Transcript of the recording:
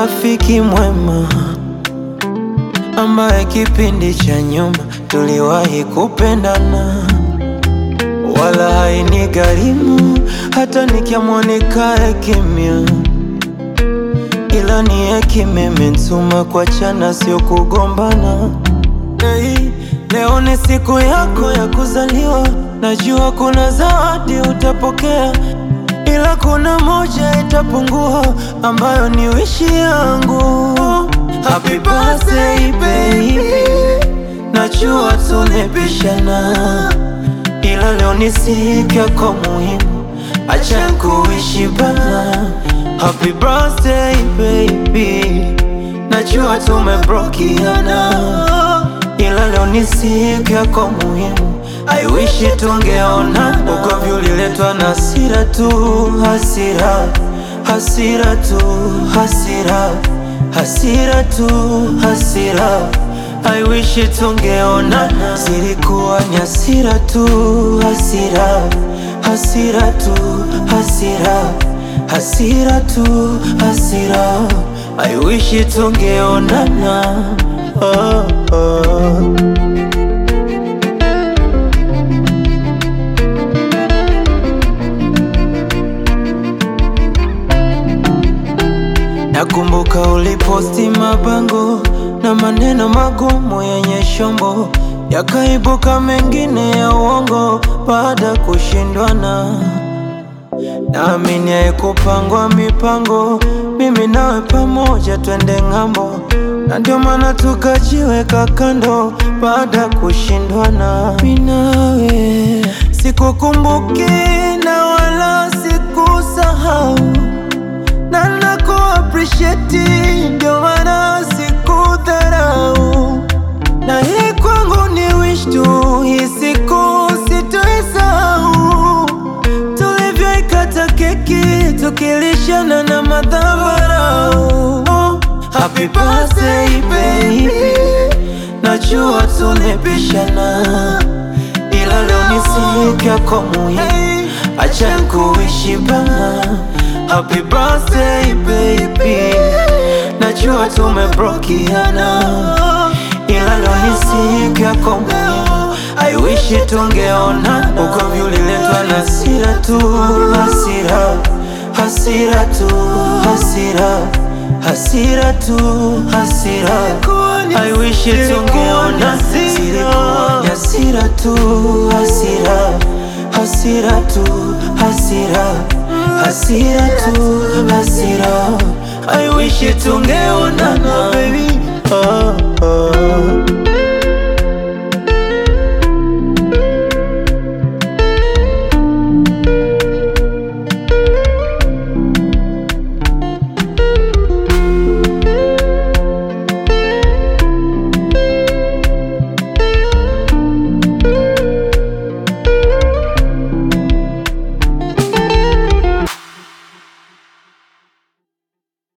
rafiki mwema ambaye kipindi cha nyuma tuliwahi kupendana, wala haini gharimu hata nikiamua nikae kimya, ila ni hekima imenituma kuachana, sio kugombana. Hey, leo ni siku yako ya kuzaliwa, najua kuna zawadi utapokea, ila kuna moja itapungua, ambayo ni wishi yangu. Happy birthday baby, najua tulipishana, ila leo ni siku yako muhimu, acha kuishi bana. Happy birthday baby, najua tumebrokiana ila leo ni siku yako muhimu, I wish tungeonana. Ugomvi uliletwa na hasira tu, hasira, hasira tu, hasira, hasira tu, hasira. I wish tungeonana, zilikuwa ni hasira tu, hasira, hasira tu, hasira, hasira tu, hasira. I wish tungeonana. Oh, oh. Nakumbuka uliposti mabango na maneno magumu yenye shombo, yakaibuka mengine ya uongo baada ya kushindwana. Naamini haikupangwa mipango, mimi nawe pamoja twende ng'ambo, na ndio maana tukajiweka kando baada ya kushindwana. Mimi nawe sikukumbuki na wala sikusahau, na naku appreciate, ndio maana sikudharau, na hii kwangu ni wish tu, hii siku sitoisahau tulivyoikata keki tukilishana na madhabarau. Oh, happy birthday baby, najua tulipishana, ila leo ni siku yako muhimu, acha kuishi bana. Happy birthday baby, najua tumebrokiana, ila leo ni siku yako muhimu, I wish tungeonana. Ugomvi uliletwa na hasira tu, hasira, hasira tu, hasira, hasira tu, hasira. I wish tungeonana, zilikuwa ni hasira tu, hasira, hasira tu, hasira, hasira tu, hasira. I wish tungeonana baby